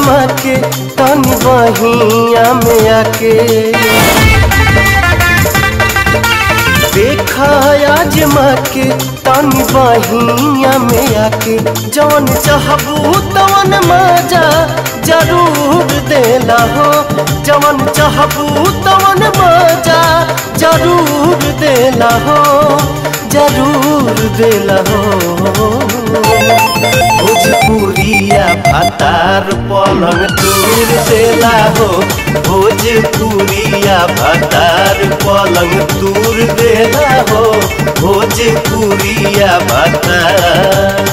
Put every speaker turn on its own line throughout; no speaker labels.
आजमा के तनी बहिया में आके देखा आजमा के तनी बहिया में आके जवन चाहबू तवन मजा जरूर देला हो जवन चाहबू तवन मजा जरूर देला हो जरूर देला हो भोजपुरिया भातार पलंग दूर देला हो भोजपुरिया भातार पलंग दूर देला हो भोजपुरिया भातार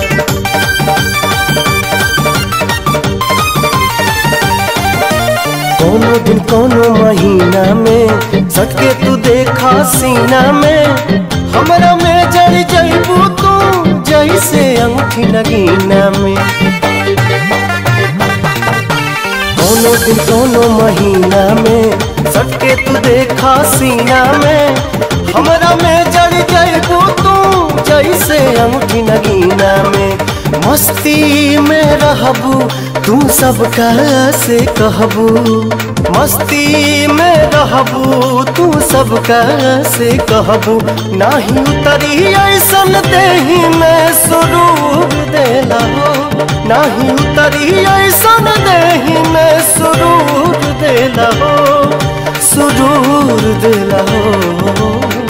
कोनो दिन कोनो महीना में सटके तू देखा सीना में हमरा में जड़ जइबू तू जैसे अंगूठी नगीना में कोनो दिन कोनो महीना में सटके तू देखा सीना में हमरा में जड़ जइबू तू जैसे अंगूठी नगीना में मस्ती में रहबू तू सबका से कहबू मस्ती में रहबू तू सबका से कहबू नाही उतरी ऐसन देही में सुरूर देला हो नाही उतरी ऐसन देही में सुरूर देला हो सुरूर देला हो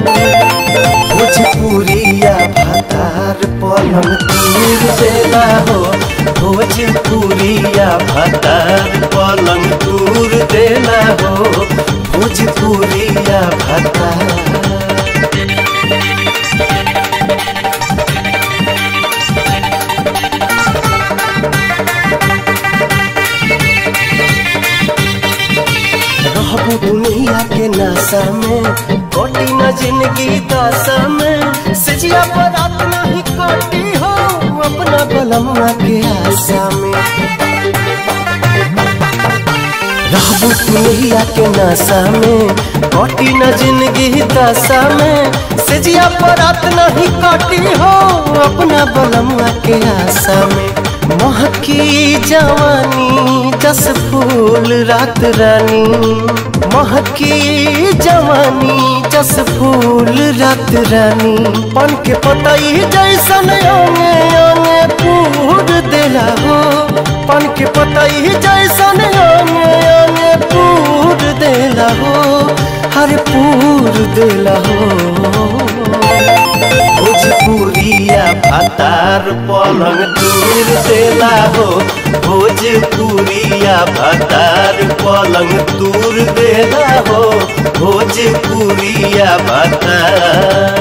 भोजपुरिया भातार पलंग दूर देला हो भोजपुरिया भातार पलंग दूर देला हो भोजपुरिया भातार रहबू दुनिया के नशा में कटी न जिंदगी दशा में सजिया पर रात नहीं कटी हो अपना बलमुआ के आशा में रहबू दुनिया के नशा में कटी न जिंदगी दशा में सजिया पर रात नहीं कटी हो अपना बलमुआ के आशा में महकी जवानी जस फूल रात रानी महकी जवानी जस फूल रात रानी पन के पतई जैसन अंगे अंगे पूर देला हो पन के पतई जैसन अंगे अंगे पूर देला हो हर पूर देला हो भोजपुरिया भातार पलंग दूर देला हो भोजपुरिया भातार पलंग दूर देला हो भोजपुरिया भातार